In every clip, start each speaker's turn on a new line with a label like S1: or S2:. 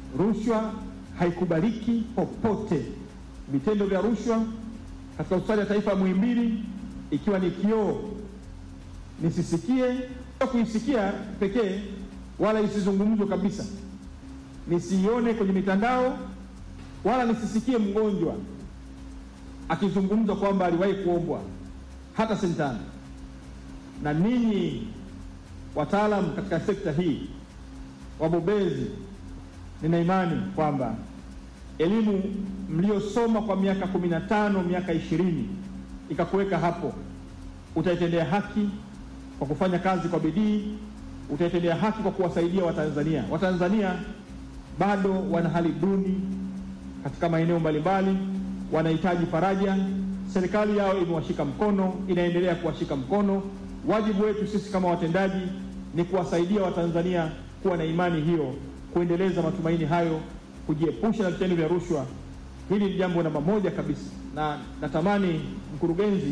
S1: Rushwa haikubaliki popote. Vitendo vya rushwa katika hospitali ya taifa ya Muhimbili ikiwa ni kioo, nisisikie kuisikia pekee, wala isizungumzwe kabisa, nisiione kwenye mitandao, wala nisisikie mgonjwa akizungumza kwamba aliwahi kuombwa hata sentano. Na ninyi wataalamu katika sekta hii, wabobezi, nina imani kwamba elimu mliyosoma kwa miaka kumi na tano miaka ishirini ikakuweka hapo, utaitendea haki kwa kufanya kazi kwa bidii, utaitendea haki kwa kuwasaidia Watanzania. Watanzania bado wana hali duni katika maeneo mbalimbali, wanahitaji faraja. Serikali yao imewashika mkono, inaendelea kuwashika mkono. Wajibu wetu sisi kama watendaji ni kuwasaidia Watanzania kuwa na imani hiyo, kuendeleza matumaini hayo, kujiepusha na vitendo vya rushwa. Hili ni jambo namba moja kabisa, na natamani mkurugenzi,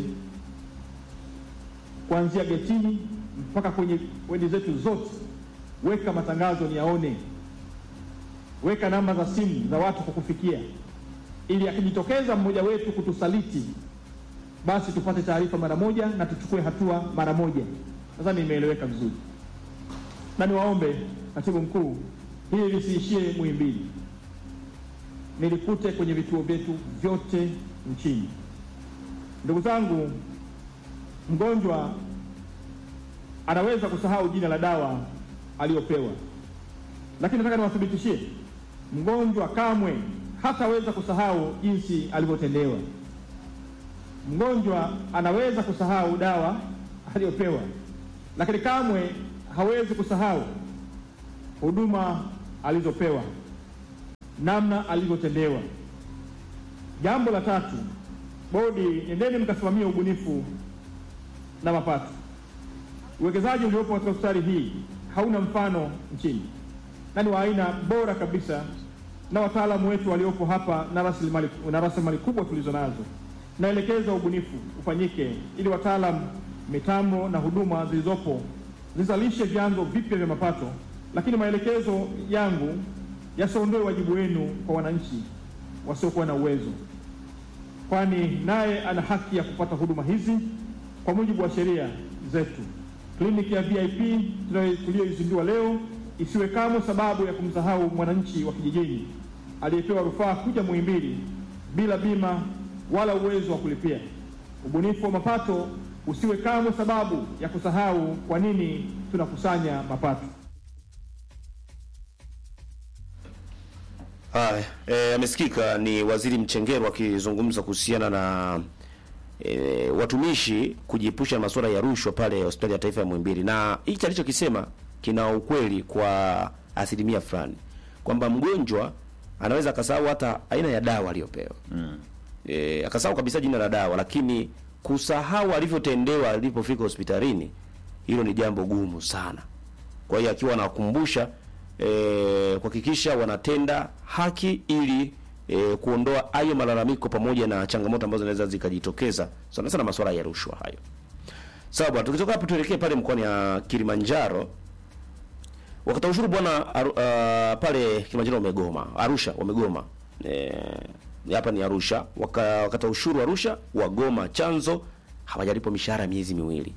S1: kuanzia getini mpaka kwenye wendi zetu zote, weka matangazo niyaone, weka namba za simu za watu kukufikia, ili akijitokeza mmoja wetu kutusaliti, basi tupate taarifa mara moja na tuchukue hatua mara moja. Nadhani imeeleweka vizuri, na niwaombe katibu mkuu, hili lisiishie Muhimbili, nilikute kwenye vituo vyetu vyote nchini. Ndugu zangu, mgonjwa anaweza kusahau jina la dawa aliyopewa, lakini nataka niwathibitishie, mgonjwa kamwe hataweza kusahau jinsi alivyotendewa. Mgonjwa anaweza kusahau dawa aliyopewa, lakini kamwe hawezi kusahau huduma alizopewa, namna alivyotendewa. Jambo la tatu, bodi, nendeni mkasimamia ubunifu na mapato. Uwekezaji uliopo katika hospitali hii hauna mfano nchini na ni wa aina bora kabisa, na wataalamu wetu waliopo hapa na rasilimali na rasilimali kubwa tulizo nazo. Naelekeza ubunifu ufanyike ili wataalamu, mitambo na huduma zilizopo zizalishe vyanzo vipya vya mapato, lakini maelekezo yangu yasiondoe wajibu wenu kwa wananchi wasiokuwa na uwezo, kwani naye ana haki ya kupata huduma hizi kwa mujibu wa sheria zetu. Kliniki ya VIP tuliyoizindua leo isiwe kamwe sababu ya kumsahau mwananchi wa kijijini aliyepewa rufaa kuja Muhimbili bila bima wala uwezo wa kulipia. Ubunifu wa mapato usiwe kamwe sababu ya kusahau kwa nini tunakusanya mapato.
S2: Haya, eh, amesikika ni Waziri Mchengerwa akizungumza kuhusiana na e, watumishi kujiepusha na masuala ya rushwa pale hospitali ya taifa ya Muhimbili, na hichi alichokisema kina ukweli kwa asilimia fulani, kwamba mgonjwa anaweza akasahau hata aina ya dawa aliyopewa mm. E, akasahau kabisa jina la dawa, lakini kusahau alivyotendewa alipofika hospitalini, hilo ni jambo gumu sana. Kwa hiyo akiwa anawakumbusha e, kuhakikisha wanatenda haki ili e, kuondoa hayo malalamiko pamoja na changamoto ambazo zinaweza zikajitokeza sana sana masuala ya rushwa hayo. Sawa bwana, tukitoka hapo tuelekee pale mkoani ya Kilimanjaro. Wakata ushuru bwana uh, pale Kilimanjaro wamegoma, Arusha wamegoma. Eh, hapa ni Arusha. Waka, wakata ushuru Arusha wagoma, chanzo hawajalipwa mishahara miezi miwili.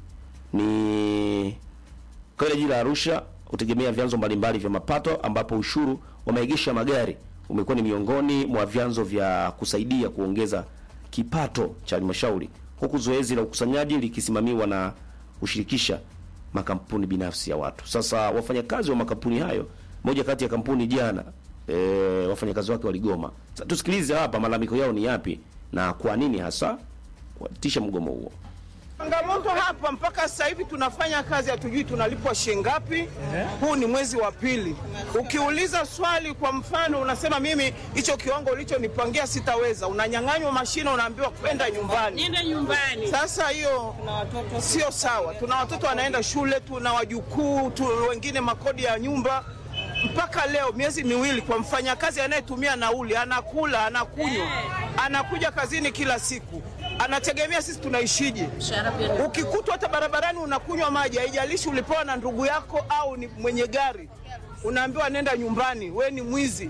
S2: Ni kwa ile jiji la Arusha hutegemea vyanzo mbalimbali vya mapato ambapo ushuru wa maegesho ya magari umekuwa ni miongoni mwa vyanzo vya kusaidia kuongeza kipato cha halmashauri, huku zoezi la ukusanyaji likisimamiwa na kushirikisha makampuni binafsi ya watu. Sasa wafanyakazi wa makampuni hayo, moja kati ya kampuni jana, e, wafanyakazi wake waligoma. Sasa tusikilize hapa malalamiko yao ni yapi na kwa nini hasa kuatisha mgomo huo.
S3: Changamoto hapa mpaka sasa hivi tunafanya kazi, hatujui tunalipwa shilingi ngapi. Huu ni mwezi wa pili. Ukiuliza swali, kwa mfano, unasema mimi hicho kiwango ulichonipangia sitaweza, unanyang'anywa mashine, unaambiwa kwenda nyumbani.
S4: Niende nyumbani.
S3: Sasa hiyo sio sawa. Tuna watoto wanaenda shule, tuna wajukuu tu, wengine makodi ya nyumba. Mpaka leo miezi miwili, kwa mfanyakazi anayetumia nauli, anakula, anakunywa, anakuja kazini kila siku, anategemea sisi tunaishije?
S4: Mshahara pia ni-
S3: Ukikutwa hata barabarani unakunywa maji, haijalishi ulipewa na ndugu yako au ni mwenye gari, unaambiwa nenda nyumbani, we ni mwizi.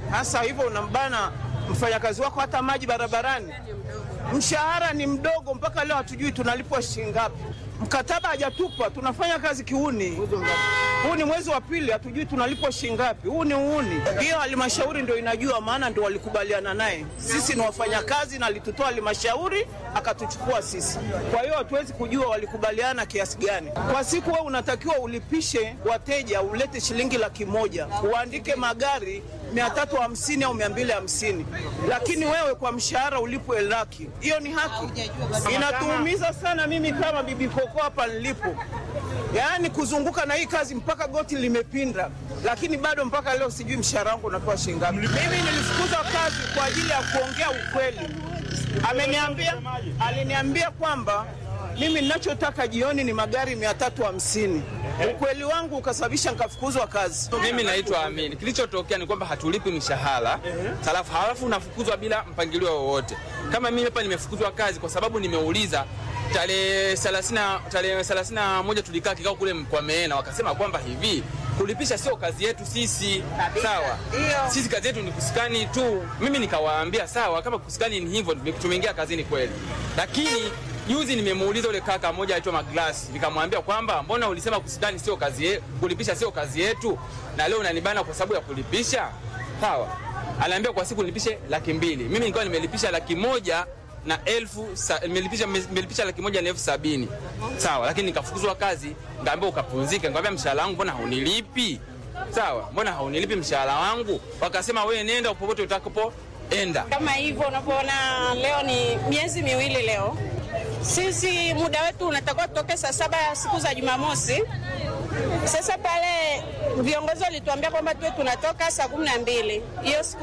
S3: Hasa hivyo unambana mfanyakazi wako hata maji barabarani. Mshahara ni mdogo, mpaka leo hatujui tunalipwa shilingi ngapi. Mkataba hajatupa, tunafanya kazi kiuni. Huu ni mwezi wa pili, hatujui tunalipwa shilingi ngapi. Huu ni uuni. Hiyo halmashauri ndio inajua, maana ndio walikubaliana naye. Sisi ni wafanyakazi na alitutoa halmashauri akatuchukua sisi. Kwa hiyo hatuwezi kujua walikubaliana kiasi gani. Kwa siku wewe unatakiwa ulipishe wateja, ulete shilingi laki moja, uandike magari mia tatu hamsini au mia mbili hamsini lakini wewe kwa mshahara ulipwe laki. Hiyo ni haki? Inatuumiza sana. Mimi kama bibi koko hapa nilipo, yaani kuzunguka na hii kazi mpaka goti limepinda, lakini bado mpaka leo sijui mshahara wangu unapewa shilingi ngapi. Mimi nilifukuzwa kazi kwa ajili ya kuongea ukweli. Ameniambia, aliniambia kwamba mimi ninachotaka jioni ni magari mia tatu hamsini. Ukweli wangu ukasababisha nikafukuzwa kazi.
S4: Mimi naitwa Amini. Kilichotokea ni kwamba hatulipi mishahara, halafu halafu unafukuzwa bila mpangilio wowote. Kama mimi hapa nimefukuzwa kazi kwa sababu nimeuliza tarehe 30 tarehe 31 tulikaa kikao kule kwa Meena, wakasema kwamba hivi kulipisha sio kazi yetu sisi. Sawa, sisi kazi yetu ni kusikani tu. Mimi nikawaambia sawa, kama kusikani ni hivyo, tumeingia kazini kweli, lakini Juzi nimemuuliza ule kaka mmoja aitwa Maglas, nikamwambia kwamba mbona ulisema kusidani sio kazi yetu, kulipisha sio kazi yetu, na leo unanibana kwa sababu ya kulipisha? Sawa, anaambia kwa siku nilipishe laki mbili. Mimi nilikuwa nimelipisha laki moja na elfu nimelipisha nimelipisha laki moja na elfu sabini sawa, lakini nikafukuzwa kazi, ngaambia ukapumzika. Nikamwambia mshahara wangu mbona haunilipi? Sawa, mbona haunilipi mshahara wangu? Wakasema wewe nenda popote utakapoenda.
S5: Kama hivyo unavyoona, leo ni miezi miwili leo sisi muda wetu unatakiwa tutoke saa saba ya siku za Jumamosi. Sasa pale viongozi walituambia kwamba tuwe tunatoka saa kumi na mbili hiyo siku